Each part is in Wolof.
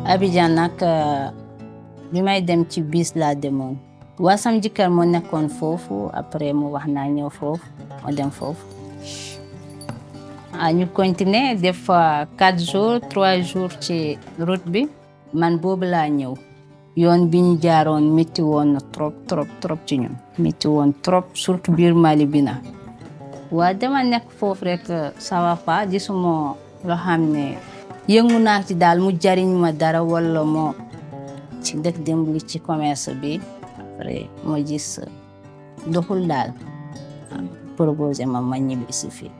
Abidjan nag bi may dem ci bis laa demoon waa sam jëkkër moo nekkoon foofu après mu wax naa ñëw foofu ma dem foofu ah ñu continuer def fa quatre jours trois jours ci route bi man boobu laa ñëw yoon bi ñu jaaroon métti woon na trop trop trop ci ñun métti woon trop surtout biir Mali bi na waa dama nekk foofu rek ça va pas gisuma loo xam ne yëngu naa ci daal mu jariñ ma dara wala moo ci dëkk dimbali ci commerce bi après moo gis doxul daal proposé ma ma ñibbi si fii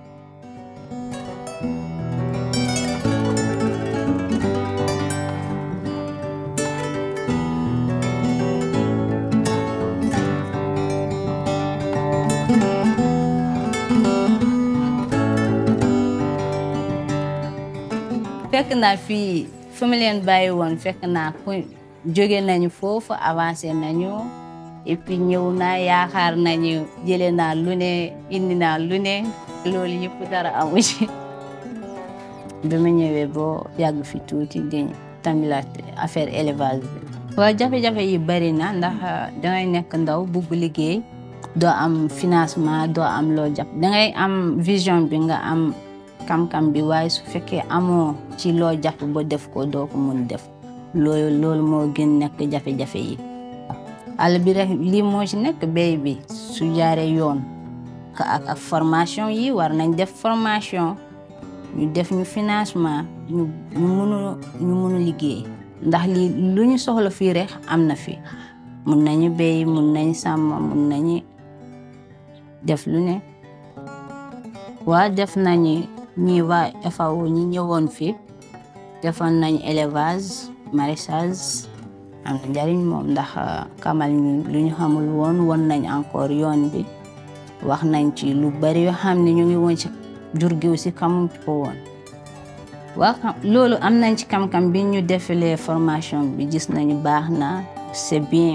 fekk naa fii fi mu leen bàyyi woon fekk naa ku jóge nañu foofu avancé nañu et puis ñëw naa yaakaar nañu jële naa lu ne indi naa lu ne loolu yëpp dara amu ci bi ma ñëwee boo yàgg fi tuuti di tamilaat affaire élevage bi waaw jafe-jafe yi bari na ndax dangay nekk ndaw bugg liggéey doo am financement doo am loo jàpp dangay am vision bi nga am kam-kam bi waaye su fekkee amoo ci loo jàpp ba def ko doo ko mun def loolu loolu moo gën nekk jafe-jafe yi àll bi rek lii moo ci nekk béy bi su jaaree yoon ak ak formation yi war nañ def formation ñu def ñu financement ñu ñu munu ñu munu liggéey ndax lii lu ñu soxla fii rek am na fi mun nañu béy mun nañ sàmm mun nañu def lu ne waa def nañu ñi waa FAO ñi ñëwoon fii defoon nañ élevage maraîchage am na njariñ moom ndax kamal ñu lu ñu xamul woon won nañ encore yoon bi wax nañ ci lu bari yoo xam ne ñu ngi woon ci jur gi aussi xamuñ ko woon waa loolu am nañ ci kam-kam bi ñu defalee formation bi gis nañu baax na c'est bien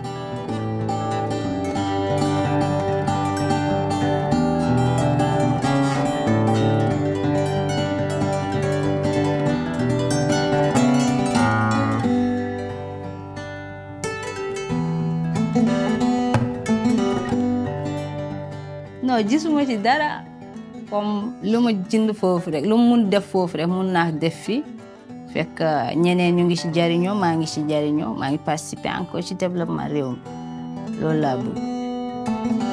non gisuma ci dara comme lu ma jënd foofu rek lu mu mun def foofu rek mun naa def fi fekk ñeneen ñu ngi ci jariñoo maa ngi ci jariñoo maa ngi participer encore ci développement réew mi loolu laa bëgg